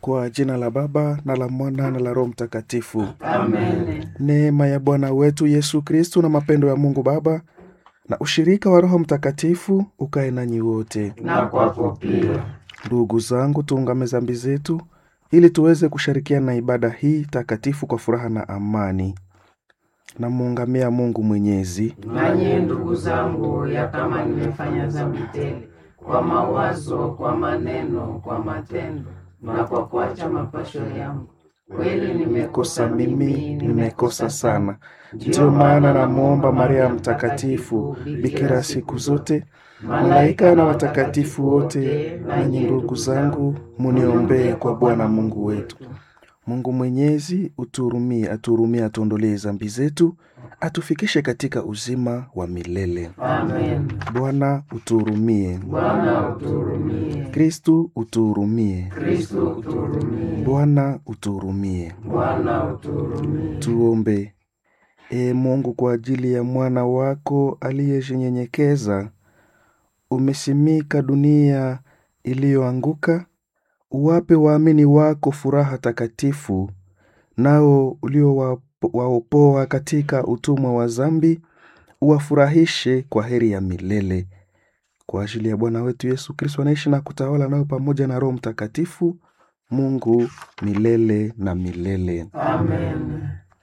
Kwa jina la Baba na la Mwana na la Roho Mtakatifu. Amen. Neema ya Bwana wetu Yesu Kristu na mapendo ya Mungu Baba na ushirika wa Roho Mtakatifu ukae nanyi wote. Na kwako pia. Ndugu zangu, tuungame dhambi zetu ili tuweze kushirikiana na ibada hii takatifu kwa furaha na amani. Namuungamia Mungu Mwenyezi Nanyi ndugu zangu, ya kama nimefanya dhambi tele kwa mawazo, kwa maneno, kwa matendo na kwa kuacha mapasho yangu, kweli kosa nimekosa mimi, nimekosa sana. Ndiyo maana namwomba Maria Mtakatifu, bikira siku zote, malaika na watakatifu wote, nanyi ndugu zangu, muniombee kwa Bwana Mungu wetu. Mungu Mwenyezi utuhurumie, atuhurumie, atuondolee dhambi zetu, atufikishe katika uzima wa milele. Amen. Bwana utuhurumie. Bwana uturumie. Kristu utuhurumie. Kristo uturumie. Bwana utuhurumie. Bwana uturumie. Tuombe. Ee Mungu, kwa ajili ya mwana wako aliyejinyenyekeza, umesimika dunia iliyoanguka, uwape waamini wako furaha takatifu, nao uliowaopoa katika utumwa wa dhambi, uwafurahishe kwa heri ya milele. Kwa ajili ya Bwana wetu Yesu Kristo anaishi na kutawala nayo pamoja na Roho Mtakatifu, Mungu milele na milele. Amen.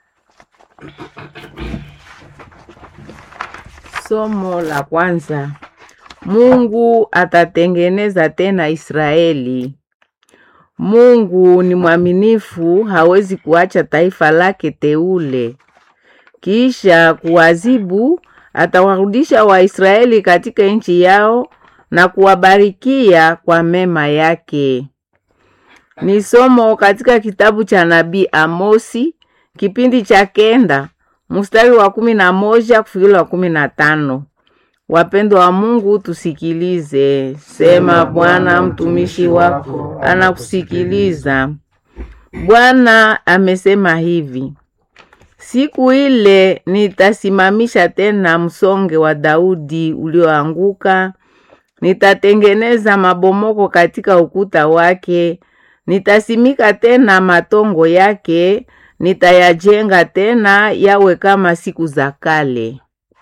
Somo la kwanza. Mungu atatengeneza tena Israeli. Mungu ni mwaminifu, hawezi kuacha taifa lake teule. Kisha kuwazibu, atawarudisha Waisraeli katika nchi yao na kuwabarikia kwa mema yake. Ni somo katika kitabu cha nabii Amosi kipindi cha kenda mstari wa kumi na moja kufikiri wa kumi na tano. Wapendwa wa Mungu, tusikilize. Sema Bwana, mtumishi wako anakusikiliza. Bwana amesema hivi: siku ile nitasimamisha tena msonge wa Daudi ulioanguka, nitatengeneza mabomoko katika ukuta wake, nitasimika tena matongo yake, nitayajenga tena yawe kama siku za kale.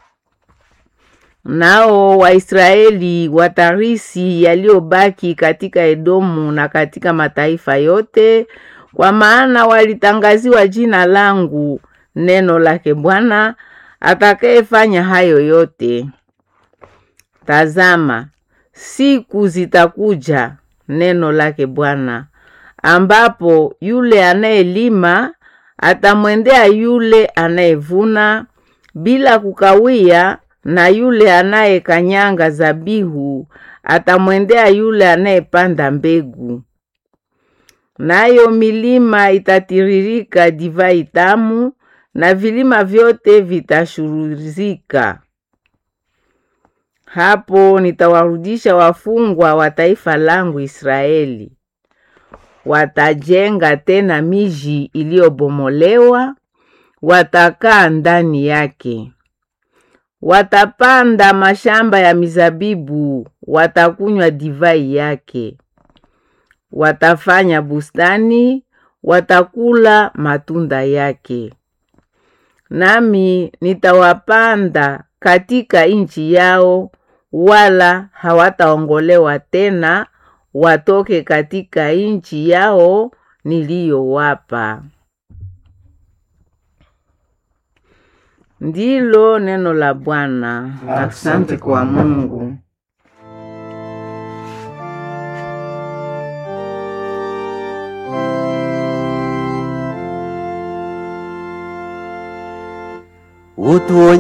Nao Waisraeli watarisi yaliyobaki katika Edomu na katika mataifa yote, kwa maana walitangaziwa jina langu, neno lake Bwana atakayefanya hayo yote. Tazama, siku zitakuja, neno lake Bwana, ambapo yule anayelima atamwendea yule anayevuna bila kukawia, na yule anayekanyanga zabihu atamwendea yule anayepanda mbegu. Nayo milima itatiririka divai tamu, na vilima vyote vitashuruzika. Hapo nitawarudisha wafungwa wa taifa langu Israeli. Watajenga tena miji iliyobomolewa, watakaa ndani yake. Watapanda mashamba ya mizabibu, watakunywa divai yake. Watafanya bustani, watakula matunda yake. Nami nitawapanda katika nchi yao, wala hawataongolewa tena watoke katika nchi yao niliyowapa. Ndilo neno la Bwana. Asante kwa Mungu. utuonye